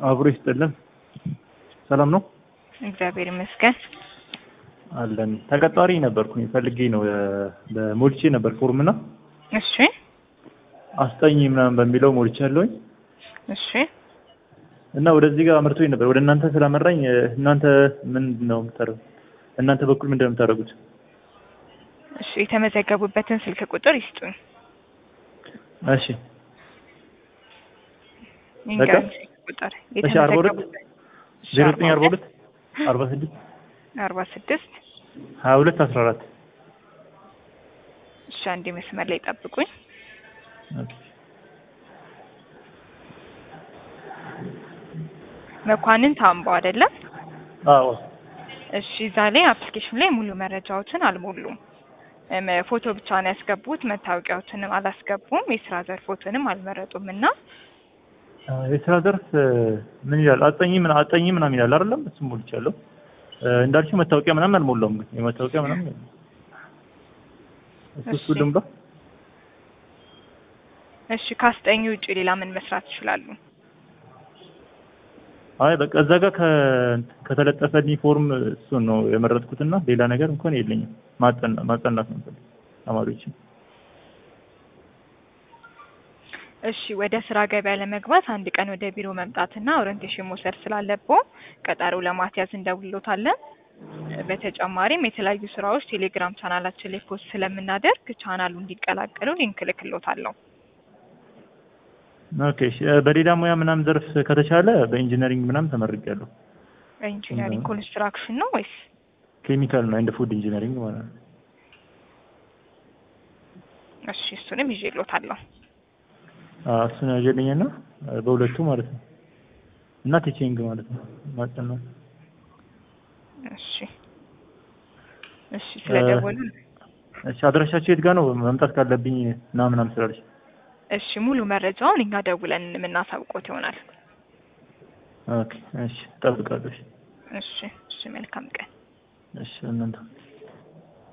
አብሮ ይስጥልን። ሰላም ነው እግዚአብሔር ይመስገን። አለን። ተቀጣሪ ነበርኩኝ ፈልጌ ነው የ- በሞልቼ ነበር ፎርምና እሺ አስጠኝ ምናምን በሚለው ሞልቼ ያለውኝ እሺ እና ወደዚህ ጋር አምርቶኝ ነበር። ወደ እናንተ ስላመራኝ እ፣ እናንተ ምንድን ነው የምታደርጉት? እናንተ በኩል ምንድን ነው የምታደርጉት? እሺ የተመዘገቡበትን ስልክ ቁጥር ይስጡኝ። እሺ ይንገሩኝ ስልክ ቁጥር እሺ፣ አርባ ሁለት የተመዘገቡበት እሺ፣ ዜሮ ዘጠኝ አርባ ሁለት አርባ ስድስት አርባ ስድስት ሀያ ሁለት አስራ አራት እሺ አንዴ መስመር ላይ ጠብቁኝ። መኳንን ታምባው አይደለም? አዎ እሺ እዛ ላይ አፕሊኬሽን ላይ ሙሉ መረጃዎችን አልሞሉም። እም፣ ፎቶ ብቻ ነው ያስገቡት። መታወቂያዎትንም አላስገቡም። የስራ ዘርፎትንም አልመረጡም እና አ፣ የስራ ዘርፍ እ፣ ምን ይላል? አጠኝ ምን አጠኝ ምናምን ይላል አይደለም? እሱም ሞልቻለሁ። እ፣ እንዳልሽው መታወቂያ ምናምን አልሞላውም፣ ግን የመታወቂያ ምናምን የለም። እሱ እሱ እሺ። ልምባ እሺ ካስጠኙ ውጭ ሌላ ምን መስራት ይችላሉ? አይ በቃ እዛ ጋር ከ- ከተለጠፈልኝ ፎርም እሱን ነው የመረጥኩትና ሌላ ነገር እንኳን የለኝም። ማጠና ማጠናት ነው የምፈልገው ተማሪዎችን። እሺ ወደ ስራ ገበያ ለመግባት አንድ ቀን ወደ ቢሮ መምጣትና ኦሪንቴሽን መውሰድ ስላለብዎ ቀጠሮ ለማስያዝ እንደውሎታለን። በተጨማሪም የተለያዩ ስራዎች ቴሌግራም ቻናላችን ላይ ፖስት ስለምናደርግ ቻናሉ እንዲቀላቀሉ ሊንክ እልክልዎታለሁ። ኦኬ እሺ። እ፣ በሌላ ሙያ ምናምን ዘርፍ ከተቻለ በኢንጂነሪንግ ምናምን ተመርቄያለሁ። ኢንጂነሪንግ ኮንስትራክሽን ነው ወይስ? ኬሚካል ነው እንደ ፉድ ኢንጂነሪንግ ማለት ነው። እሺ እሱንም ይዤልዎታለሁ። አ፣ እሱን ያጀልኝና በሁለቱ ማለት ነው እና ቲቺንግ ማለት ነው ማጠናት እሺ እሺ ስለደወሉ እሺ አድራሻችሁ የት ጋር ነው? መምጣት ካለብኝ ና ምናምን ስላለች። እሺ ሙሉ መረጃውን እኛ ደውለን የምናሳውቆት ይሆናል። ኦኬ እሺ፣ እጠብቃለሁ። እሺ፣ እሺ እሺ መልካም ቀን። እሺ እናንተ